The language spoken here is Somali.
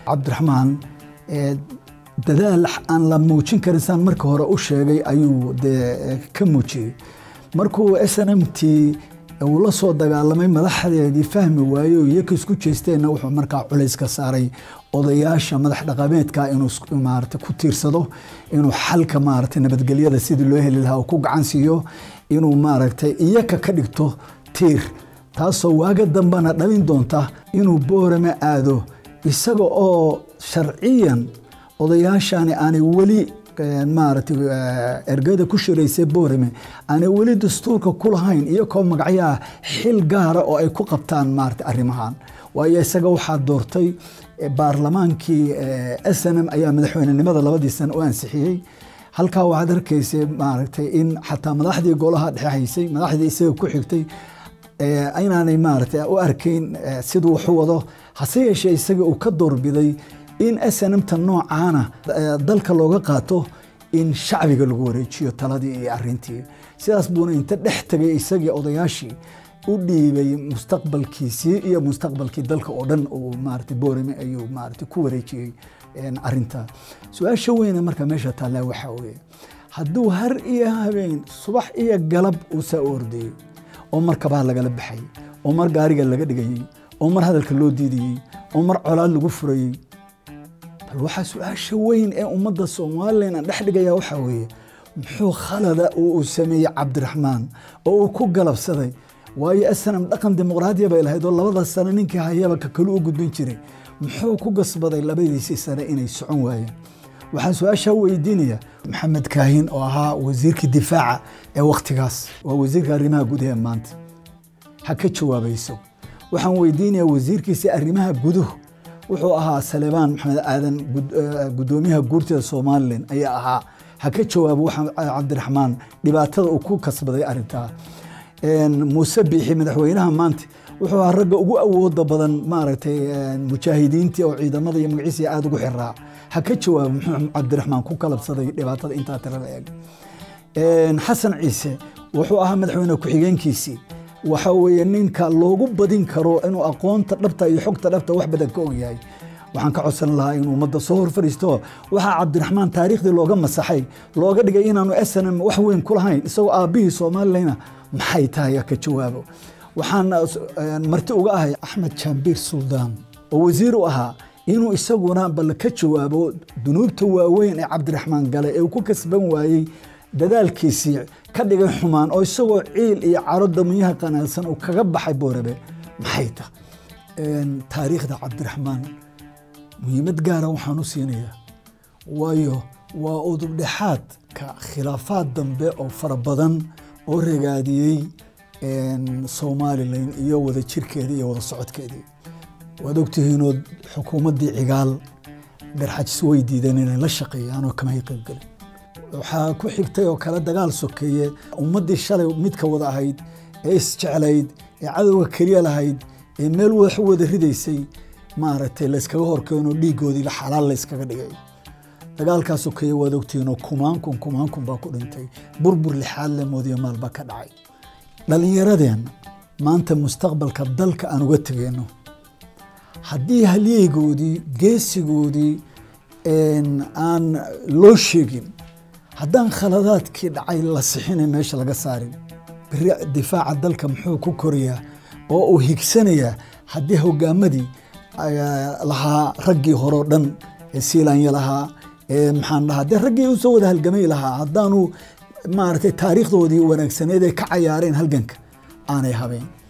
cabdiraxmaan dadaal aan la muujin karin saan marka hore u sheegay ayuu dee ka muujiyey markuu s n m t uu la soo dagaalamay madaxdeedii fahmi waaye oo iyaka isku jeesteenna wuxuu markaa culays ka saaray odayaasha madax dhaqameedka inuu maarata ku tiirsado inuu xalka maarata nabadgelyada sidii loo heli lahaa uu ku gacan siiyo inuu maaragtay iyaka ka dhigto tiir taasoo waaga dambena dhalin doonta inuu boorame aado isaga oo sharciyan odayaashani aanay weli maaragtay ergada ku shiraysay boorame aanay weli dastuurka ku lahayn iyakoo magacyaha xil gaara oo ay ku qabtaan maarata arrimahan waayo isaga waxaa doortay baarlamaankii s n m ayaa madaxweynenimada labadii sano u ansixiyey halkaa waxaad arkaysa maaragtay in xataa madaxdii golaha dhexe haysay madaxdii isaga ku xigtay inaanay maaragtay u arkayn siduu waxu wado hase yeeshee isaga uu ka doorbiday in snmta noocaana dalka looga qaato in shacbiga lagu wareejiyo taladii iyo arintii sidaas buuna inta dhex tegay isagii odayaashii u dhiibay mustaqbalkiisii iyo mustaqbalkii dalka oo dhan uu maarata boorame ayuu maarata ku wareejiyey arinta su-aasha weyne marka meesha taallaa waxaa weye hadduu har iyo habeen subax iyo galab uu saa u ordayey oo mar kabaha lagala baxayey oo mar gaariga laga dhigayey oo mar hadalka loo diidayey oo mar colaad lagu furayey bal waxaa su-aasha weyn ee ummadda somalilan aan dhex dhigaya waxaa weeye muxuu khalada oo uu sameeyey cabdiraxmaan oo uu ku galabsaday waayo snam dhaqan dimuqraadiya bay lahayd oo labada sano ninkii hayaba ka kalu u gudbin jiray muxuu ku gasbaday labadiisii sane inay socon waayeen waxaan su-aashaa weydiinaya maxamed kaahin oo ahaa wasiirkii difaaca ee wakhtigaas waa wasiirka arrimaha gudaha maanta ha ka jawaabayso waxaan weydiinaya wasiirkiisa arrimaha guduhu wuxuu ahaa salebaan maxamed aadan gudoomiyaha guurtida somalilan ayaa ahaa ha ka jawaabo waxaa cabdiraxmaan dhibaatada uu ku kasbaday arintaa muuse biixi madaxweynaha maanta wuxuu ahaa ragga ugu awooda badan maaragtay mujaahidiintii oo ciidamada iyo magaciisa aada ugu xiraa ha ka jawaabo muxuu cabdiraxmaan ku kalabsaday dhibaatada intaa tirada eeg xasan ciise wuxuu ahaa madaxweyne ku-xigeenkiisii waxa weeye ninka loogu badin karo inuu aqoonta dhabta iyo xogta dhabta wax badan ka og yahay waxaan ka codsan lahaa inuu ummadda soo hor fariisto waxaa cabdiraxmaan taariikhdii looga masaxay looga dhigay inaanu snm wax weyn ku lahayn isagoo aabbihii soomalilayna maxay tahay ka jawaabo waxaan marti uga ahay axmed jaambiir suldaan oo wasiir u ahaa inuu isaguna bal ka jawaabo dunuubta waaweyn ee cabdiraxmaan gale ee uu ku kasban waayey dadaalkiisii ka dhigay xumaan oo isagoo ciil iyo caro damiyaha qanaadsan uu kaga baxay boorabe maxay ta taariikhda cabdiraxmaan muhiimad gaara waxaan u siinayaa waayo waa udubdhexaadka khilaafaad dambe oo fara badan oo ragaadiyey somalilan iyo wada jirkeedii iyo wada socodkeedii waad ogtihiinoo xukuumaddii cigaal garxajis way diideen inay la shaqeeyaan oo kamay qaybgelin waxaa ku xigtay oo kale dagaal sokeeye ummaddii shalay midka wada ahayd ee isjeclayd ee cadowga keliya lahayd ee meel wax u wada ridaysay maaragtay layskaga horkeenoo dhiigoodii xalaal layskaga dhigay dagaalkaa sokeeye waad ogtihiinoo kumaankun kumaankun baa ku dhintay burbur lixaad le moodiyo maalbaa ka dhacay dhallinyaradeenna maanta mustaqbalka dalka aan uga tegeyno haddii halyeygoodii geesigoodii aan loo sheegin haddaan khaladaadkii dhacay la sixina meesha laga saarin beri difaaca dalka muxuu ku korayaa oo uu higsanayaa haddii hogaamadii lahaa raggii horeo dhan ee siilaanya lahaa ee maxaan dhahaa dee raggii usoo wada halgamay lahaa haddaanu maaragtay taariikhdoodii wanaagsaneed ay ka cayaareen halganka aanay habeen